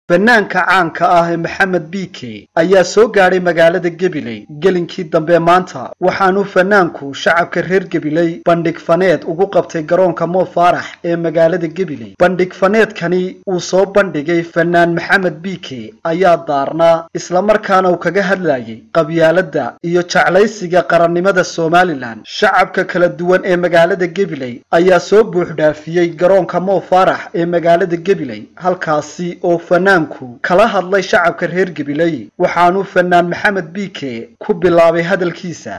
fanaanka caanka ah ee maxamed biike ayaa soo gaadhay magaalada gabiley gelinkii dambe maanta waxaanuu fanaanku shacabka reer gabiley bandhig faneed ugu qabtay garoonka moo faarax ee magaalada gabiley bandhig faneedkani uu soo bandhigay fanaan maxamed biike ayaa daarnaa islamarkaana uu kaga hadlayay qabyaaladda iyo jeclaysiga qarannimada somalilan shacabka kala duwan ee magaalada gabiley ayaa soo buuxdhaafiyey garoonka moo faarax ee magaalada gabiley halkaasi oo fanaanku kala hadlay shacabka reer gabiley waxaanuu fanaan maxamed biike ku bilaabay hadalkiisa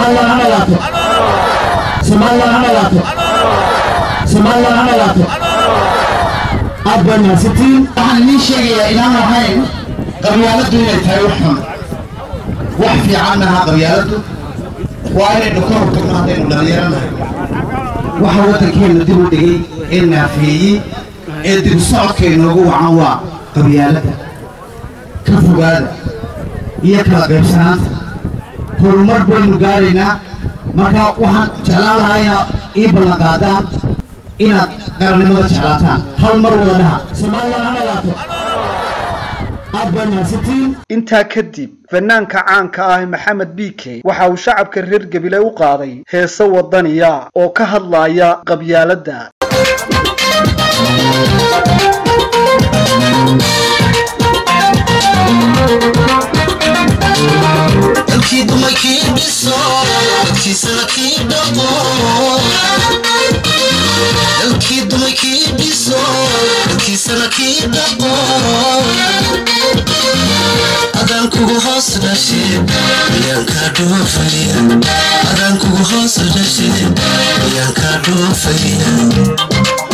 aad baa mahadsantiin waxaan idiin sheegayaa inaan ahayn qabyaaladdu inay tahay wax xun wax fiican maaha qabyaaladdu waa inaynu ka hortagno haddaynu dhallinyaranahay waxa waddankeenna dib u dhigay ee naafeeyey ee dib u socodka inoogu wacan waa qabyaaladda ka fogaada iyo kala qaybsanaanta horumar baynu gaaraynaa marka waxaan jeclaan lahaa inaad ii ballanqaadaan inaad qarannimada jeclaataan hal mar wada dhaha soomaaliya ha nolaato aad baa mahadsantiin intaa kadib fanaanka caanka ah maxamed biike waxa uu shacabka reer gabiley u qaaday heese wadaniya oo ka hadlaya qabyaaladda dalkii dumarkii dhiso dadkiisana kii dhaqo dalkii dumarkii dhiso dadkiisana kii dhaqo adaan kugu hoos dhashe miyaan kaa dhoofaya adaan kugu hoos dhashe miyaan kaa dhoofaya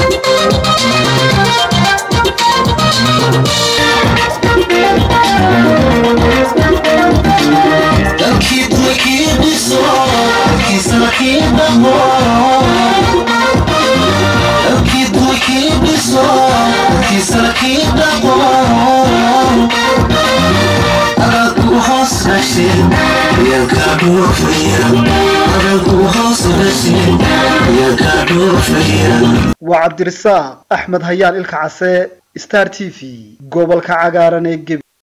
dalkii dumarkii dhiso dadkiisana kii dhaqo dalkii dumarkii dhiso dadkiisana kii dhaqo adaan kugu hoos dhashe miyaan kaa dhoofaya adaan kugu hoos dhashe miyaan kaa dhoofaya waa cabdirasaaq axmed hayaan ilka case star t v gobolka cagaaran ee gebi